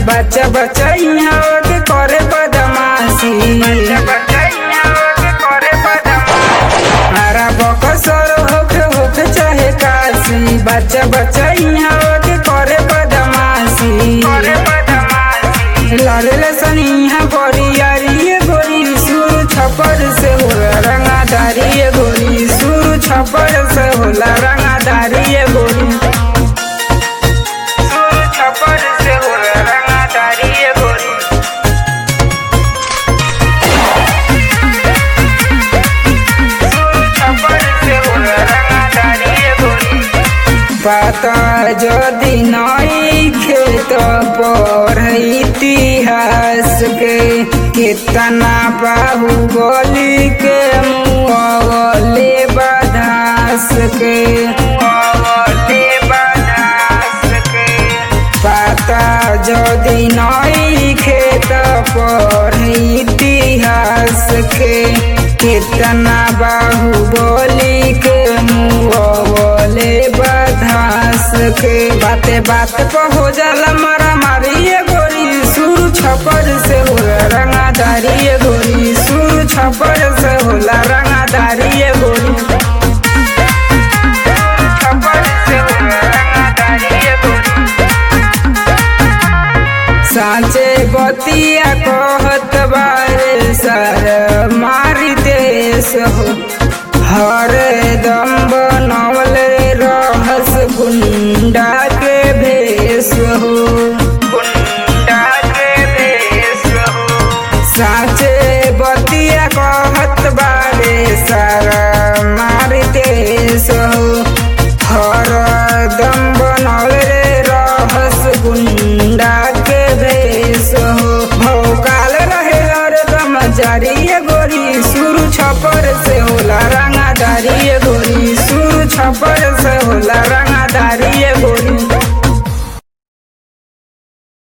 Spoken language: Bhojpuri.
बच्चा बच्चा यहाँ के करे बदमाशी हरा बकसर होके होके चाहे काशी बच्चा बच्चा यहाँ के करे बदमाशी लाले सनी यहाँ बड़ी यारी ये गोरी सुर छपर से होला रंगादारी ये गोरी सुर छपर से होला रंगादारी ये गोरी सुर छपर से होला रंगादारी ये गोरी पाता যদি নই खेत पर इतिहास के कितना बाहुबली के मुँहले बधास के मुँहले बधास के पाता যদি নই खेत पर इतिहास के कितना बाहुबली के मुँहले बधास के बाते बात पर हो जाला मारा मारी ये गोरी सुर छपर से होला रंगादारी ये गोरी सुर छपर से होला रंगादारी ये गोरी छपर से होला रंगादारी ये गोरी साँचे बतिया कहत बारे सर मारी देश हो हर दम बनवल रहस गुंडा के भेष हो गुंडा के भेष हो साँचे बतिया कहत बारे सर